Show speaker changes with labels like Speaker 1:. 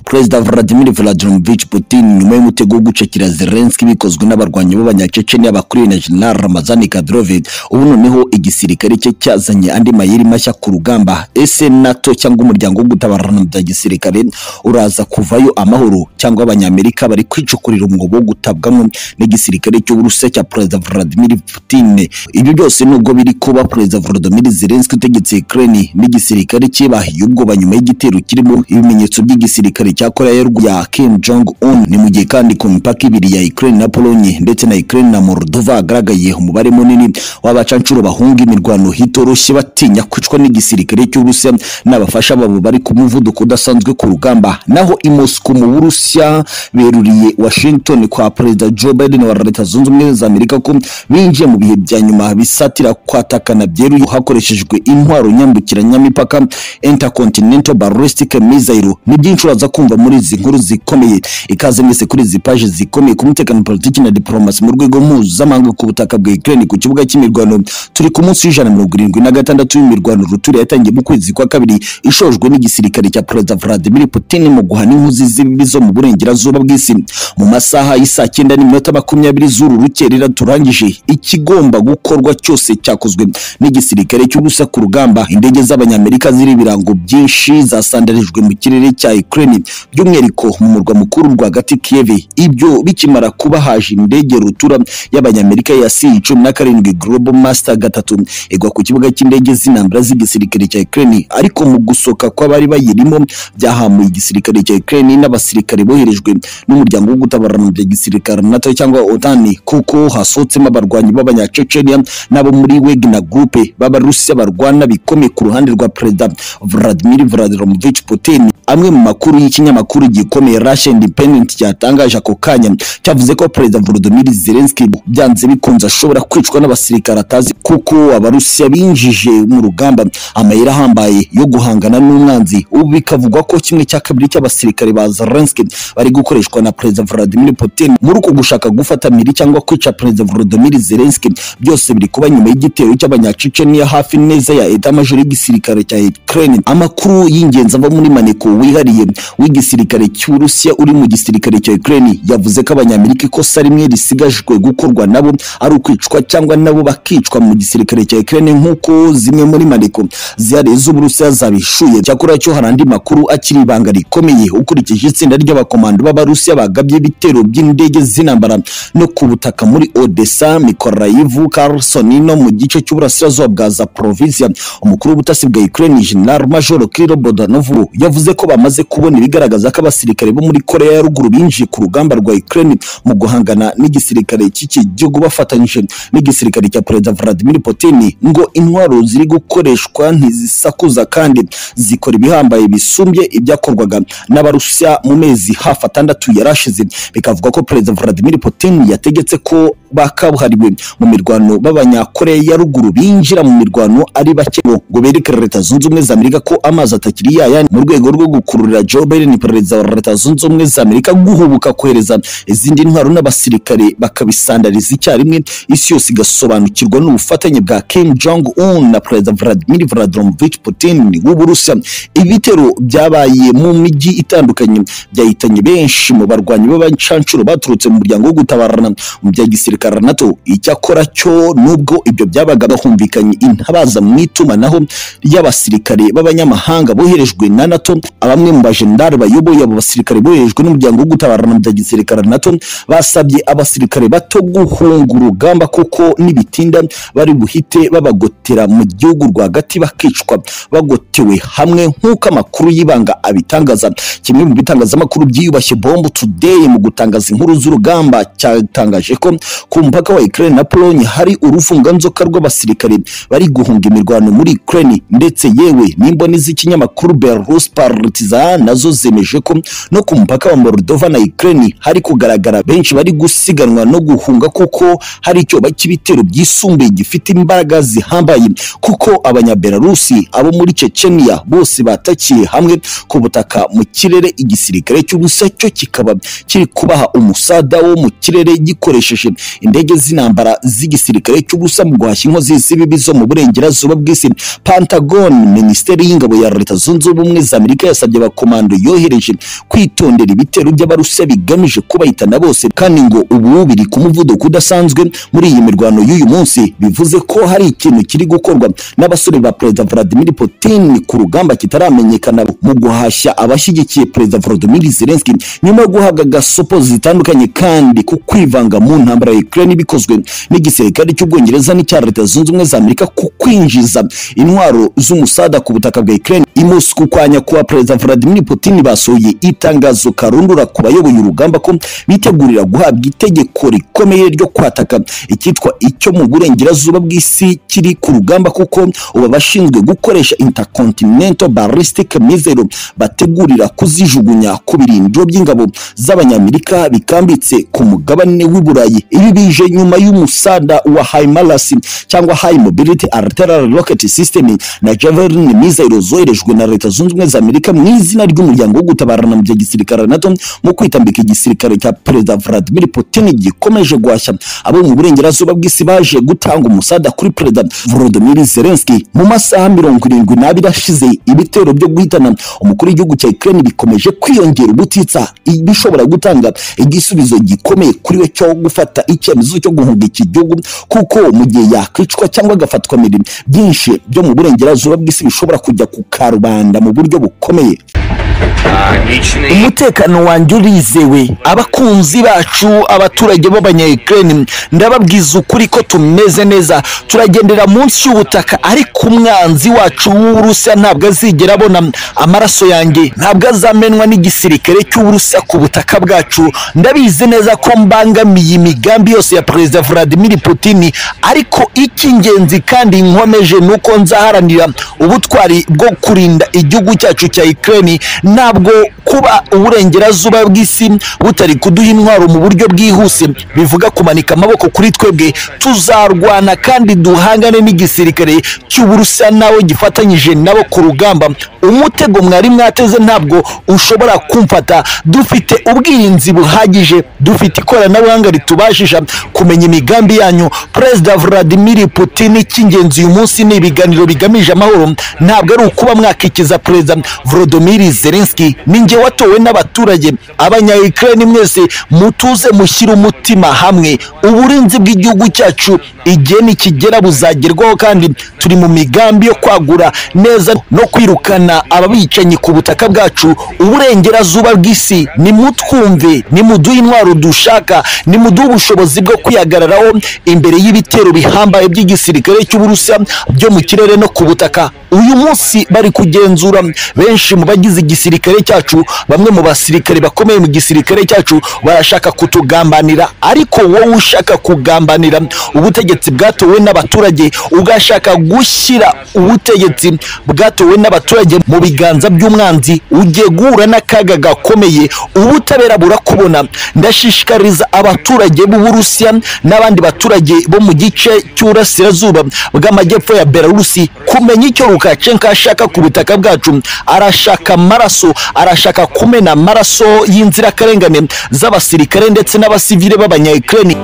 Speaker 1: Perezida Vladimir Vladimirovich Putin nyuma y'umutego wo gucakira Zelensky bikozwe n'abarwanyi b'abanyacecenia bakuriwe na General Ramazan Kadyrov ubu noneho igisirikare cye cyazanye andi mayeri mashya ku rugamba ese NATO cyangwa umuryango wo gutabarana bya gisirikare uraza kuvayo amahoro cyangwa abanyamerika bari kwicukurira umwobo wo gutabwamo n'igisirikare cy'Uburusiya cya Perezida Vladimir Putin ibyo byose nubwo biri kuba Perezida Volodymyr Zelensky utegetse Ukraine n'igisirikare cye bahiye ubwoba nyuma y'igitero kirimo ibimenyetso by'igisirikare cya Korea ya ruguru ya Kim Jong Un ni mu gihe kandi ku mipaka ibiri ya Ukraine na Pologne ndetse na Ukraine na Moldova hagaragaye umubare munini w'abacancuro bahunga imirwano hitoroshye batinya kwicwa n'igisirikare cy'Uburusiya n'abafasha babo bari ku muvuduko udasanzwe ku rugamba naho i Moscow mu Burusiya beruriye Washington kwa Perezida Joe Biden wa Leta Zunze Ubumwe za Amerika ko binjiye mu bihe bya nyuma bisatira kwatakana byeruye hakoreshejwe intwaro nyambukiranyamipaka Intercontinental Ballistic Missile ni byinshi uraza kumva muri izi nkuru zikomeye ikaze mwese kuri izi paje zikomeye ku mutekano politiki na diplomasi mu rwego mpuzamahanga ku butaka bwa Ukraine ku kibuga cy'imirwano turi ku munsi w'ijana mirongo irindwi na gatandatu w'imirwano ruturi yatangiye mu kwezi kwa kabiri ishojwe n'igisirikare cya Perezida Vladimir Putin mu guhana inkuzi z'ibibi zo mu burengerazuba bw'isi mu masaha y'isaa cyenda n'iminota makumyabiri z'uru rukerera turangije ikigomba gukorwa cyose cyakozwe n'igisirikare cy'ubusa ku rugamba indege z'abanyamerika ziri ibirango byinshi zasandarijwe mu kirere cya Ukraine by'umwihariko mu murwa mukuru rwagati Kiev ibyo bikimara kuba haje indege rutura y'abanyamerika ya C-17 Global Master gatatu igwa ku kibuga cy'indege z'intambara z'igisirikare cya Ukraine ariko mu gusoka kw'abari bayirimo byahamuye igisirikare cya Ukraine n'abasirikare boherejwe n'umuryango wo gutabarana bya gisirikare NATO cyangwa OTAN kuko hasohotsemo abarwanyi b'abanyacecenia n'abo muri Wagner Group b'Abarusiya barwana bikomeye ku ruhande rwa Perezida Vladimir Vladimirovich Putin amwe mu makuru y'ikinyamakuru gikomeye Russia Independent cyatangaje ako kanya cyavuze ko Perezida Volodymyr Zelensky byanze bikunze ashobora kwicwa n'abasirikare atazi kuko Abarusiya binjije mu rugamba amayira ahambaye yo guhangana n'umwanzi ubu bikavugwa ko kimwe cya kabiri cy'abasirikare ba Zelensky bari gukoreshwa na Perezida Vladimir Putin muri uku gushaka gufata miri cyangwa kwica Perezida Volodymyr Zelensky byose biri kuba nyuma y'igitero cy'abanyacecenia hafi neza ya Eta Major y'igisirikare cya Ukraine amakuru y'ingenzi ava muri maneko wihariye w'igisirikare cy'Urusiya uri mu gisirikare cya Ukraine yavuze ko abanyamerika ikosa rimwe risigajwe gukorwa nabo ari ukwicwa cyangwa nabo bakicwa mu gisirikare cya Ukraine nk'uko zimwe muri maneko zihariye z'Uburusiya zabishuye cyakora cyo hari andi makuru akiri ibanga rikomeye ukurikije itsinda ry'abakomando b'Abarusiya bagabye ibitero by'indege z'intambara no ku butaka muri Odessa, Mykolaiv, Kherson no mu gice cy'uburasirazuba bwa Zaporizhia umukuru w'ubutasi bwa Ukraine General Major Kirill Bodanov yavuze ko bamaze kubona ibigaragaza ko abasirikare bo muri Korea ya ruguru binjiye ku rugamba rwa Ukraine mu guhangana n'igisirikare cy'iki gihugu bafatanyije n'igisirikare cya Perezida Vladimir Putin ngo intwaro ziri gukoreshwa ntizisakuza kandi zikora ibihambaye bisumbye ibyakorwaga n'abarusiya mu mezi hafi atandatu yarashize bikavuga ko Perezida Vladimir Putin yategetse ko bakabuhariwe mu mirwano b'abanyakoreya ya ruguru binjira mu mirwano ari bake ngo bereke leta zunze ubumwe za Amerika ko amazi atakiri yayandi mu rwego rwo gukururira Joe Biden perezida wa leta zunze ubumwe za Amerika guhubuka kohereza izindi ntwaro n'abasirikare bakabisandariza icyarimwe isi yose igasobanukirwa n'ubufatanye bwa Kim Jong Un na Perezida Vladimir Vladimirovich Putin w'Uburusiya ibitero byabaye mu mijyi itandukanye byahitanye benshi mu barwanyi b'abancancuro baturutse mu muryango wo gutabarana mu bya gisirikare NATO icyakora cyo nubwo ibyo byabaga bahumvikanye intabaza mu itumanaho ry'abasirikare b'abanyamahanga boherejwe na NATO abamwe mu bajenerali bayoboye abo basirikare boherejwe n'umuryango wo gutabarana bya gisirikare NATO basabye abasirikare bato guhunga urugamba kuko nibitinda bari buhite babagotera mu gihugu rwagati bakicwa bagotewe hamwe nk'uko amakuru y'ibanga abitangaza kimwe mu bitangazamakuru byiyubashye bombo today mu gutangaza inkuru z'urugamba cyatangaje ko ku mupaka wa Ukraine na Pologne hari urufunganzoka rw'abasirikare bari guhunga imirwano muri Ukraine ndetse yewe n'imboni z'ikinyamakuru Belarus Partizan nazo zemeje ko no ku mupaka wa Moldova na Ukraine hari kugaragara benshi bari gusiganwa no guhunga kuko hari icyoba cy'ibitero byisumbuye gifite imbaraga zihambaye kuko abanyabelarusi abo muri Chechnya bose batakiye hamwe ku butaka mu kirere igisirikare cy'Uburusiya cyo kikaba kiri kubaha umusada wo mu kirere gikoresheje indege z'intambara z'igisirikare cy'ubusa mu guhashya inkozi z'ibibi zo mu burengerazuba bw'isi Pentagon Minisiteri y'ingabo ya Leta Zunze Ubumwe za Amerika yasabye abakomando yoherejwe bworohereje kwitondera ibitero by'abarusha bigamije kubahitana bose kandi ngo ubu biri ku muvuduko udasanzwe muri iyi mirwano y'uyu munsi bivuze ko hari ikintu kiri gukorwa n'abasore ba perezida Vladimir Putin ku rugamba kitaramenyekana mu guhashya abashyigikiye perezida Volodymyr Zelensky nyuma yo guhabwa gasopo zitandukanye kandi ku kwivanga mu ntambara ya Ukraine bikozwe n'igisirikare cy'Ubwongereza n'icya Leta Zunze Ubumwe za Amerika ku kwinjiza intwaro z'umusada ku butaka bwa Ukraine imusi ku kwanya kuwa perezida Vladimir Putin basohoye itangazo karundura ku bayoboye urugamba ko bitegurira guhabwa itegeko rikomeye ryo kwataka icyitwa icyo mu burengerazuba bw'isi kiri ku rugamba kuko ubu abashinzwe gukoresha intercontinental ballistic missile bategurira kuzijugunya ku birindiro by'ingabo z'abanyamerika bikambitse ku mugabane w'i Burayi ibi bije nyuma y'umusada wa HIMARS cyangwa high mobility artillery rocket system na javelin missile zoherejwe na leta zunze ubumwe za amerika mu izina ry'umuryango wo gutabarana mu bya gisirikare nato mu kwitambika igisirikare cya perezida Vladimir Putin gikomeje guhashya abo mu burengerazuba bw'isi baje gutanga umusada kuri perezida Volodymyr Zelensky mu masaha mirongo irindwi n'abiri ashize ibitero byo guhitana umukuru w'igihugu cya Ukraine bikomeje kwiyongera ubutitsa bishobora gutanga igisubizo gikomeye kuri we cyo gufata icyemezo cyo guhunga iki gihugu kuko mu gihe yakwicwa cyangwa agafatwa mirimo byinshi byo mu burengerazuba bw'isi bishobora kujya ku karubanda mu buryo bukomeye umutekano wanjye urizewe abakunzi bacu abaturage b'abanyayukreni ndababwiza ukuri ko tumeze neza turagendera munsi y'ubutaka ariko umwanzi wacu w'uburusiya ntabwo azigera abona amaraso yanjye ntabwo azamenwa n'igisirikare cy'uburusiya ku butaka bwacu ndabizi neza ko mbangamiye imigambi yose ya perezida Vladimir Putin ariko icy'ingenzi kandi nkomeje ni uko nzaharanira ubutwari bwo kurinda igihugu cyacu cya Ukraine ntabwo kuba uburengerazuba bw'isi butari kuduha intwaro mu buryo bwihuse bivuga kumanika amaboko kuri twebwe tuzarwana kandi duhangane n'igisirikare cy'uburusiya nawe gifatanyije nabo ku rugamba umutego mwari mwateze ntabwo ushobora kumfata dufite ubwirinzi buhagije dufite ikoranabuhanga ritubashije kumenya imigambi yanyu perezida Vladimir Putin icy'ingenzi uyu munsi ni ibiganiro bigamije amahoro ntabwo ari ukuba mwakikiza perezida Volodymyr Zelensky ni njye watowe n'abaturage abanyayukreni mwese mutuze mushyire umutima hamwe uburinzi bw'igihugu cyacu igihe nikigera buzagerwaho kandi turi mu migambi yo kwagura neza no kwirukana ababicanyi ku butaka bwacu uburengerazuba bw'isi nimutwumve nimuduhe intwaro dushaka nimuduhe ubushobozi bwo kwihagararaho imbere y'ibitero bihambaye by'igisirikare cy'uburusiya byo mu kirere no ku butaka uyu munsi bari kugenzura benshi mu bagize igisirikare cyacu bamwe mu basirikare bakomeye mu gisirikare cyacu barashaka kutugambanira ariko wowe ushaka kugambanira ubutegetsi bwatowe n'abaturage ugashaka gushyira ubutegetsi bwatowe n'abaturage mu biganza by'umwanzi ugiye guhura n'akaga gakomeye ubutabera burakubona ndashishikariza abaturage b'uburusiya n'abandi baturage bo mu gice cy'uburasirazuba bw'amajyepfo ya belarusi kumenya icyo lukashenko ashaka ku butaka bwacu arashaka amaraso arashaka kumena amaraso y'inzirakarengane z'abasirikare ndetse n'abasivile b'abanyayukreni